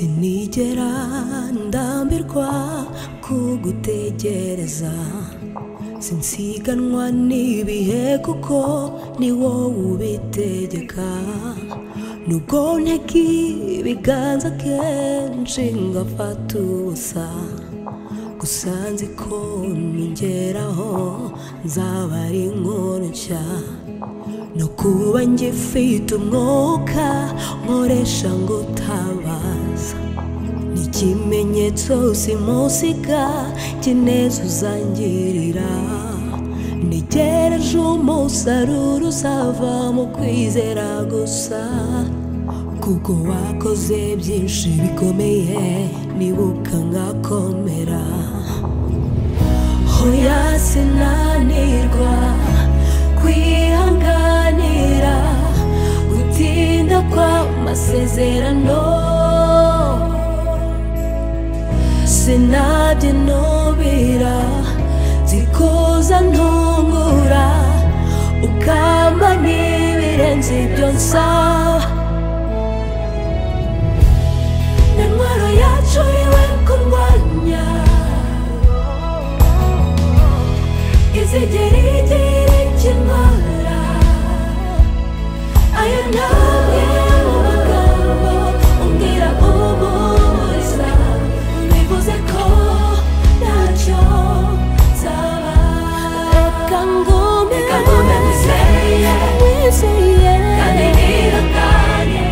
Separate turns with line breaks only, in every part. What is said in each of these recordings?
Sinigera ndambirwa kugutegereza sinsiganwa n'ibihe kuko ni wowe ubitegeka nubwo ntega ibiganza kenshi ngafata ubusa gusa nzi ko nongeraho nzaba ari inkuru nshya no kuba ngifite umwuka nkoresha ngo utabaza ni ikimenyetso simusiga kineza uzangirira ntegereje umusaruro uzava mu kwizera gusa kuko wakoze byinshi bikomeye nibuka nkakomera hoya sinanirwa kwihanganira gutinda kw'amasezerano sinabyinubira zikuza ntungura ukamba n'ibirenze ibyo nsaba na ntwaro yacu iwe kurwanya izigera igira ikimara ayo ntabwo mu magambo umbwira umuhuriza bivuze ko ntacyo nzaba reka ngume reka ngume nizeye nizeye kandi nirukanye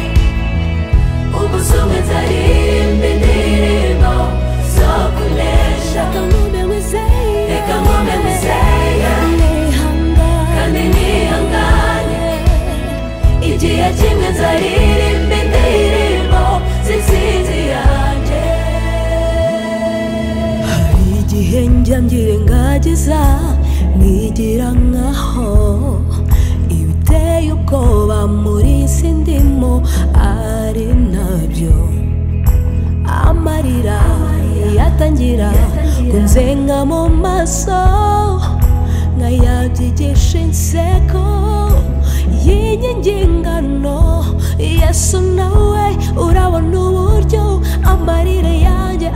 ubusumwe nzaririmba indirimbo zo kunesha reka ngume nizeye reka ngume nizeye kandi nihangane igihe kimwe nzaririmba indirimbo z'intsinzi yanjye hari igihe njya ngirengagiza nigira nkaho ibiteye ubwoba muri si ndimo ari nabyo amarira yatangira kunzenga mu maso nkayabyigisha inseko y'inyingingano yesu nawe urabona uburyo amarira yanjye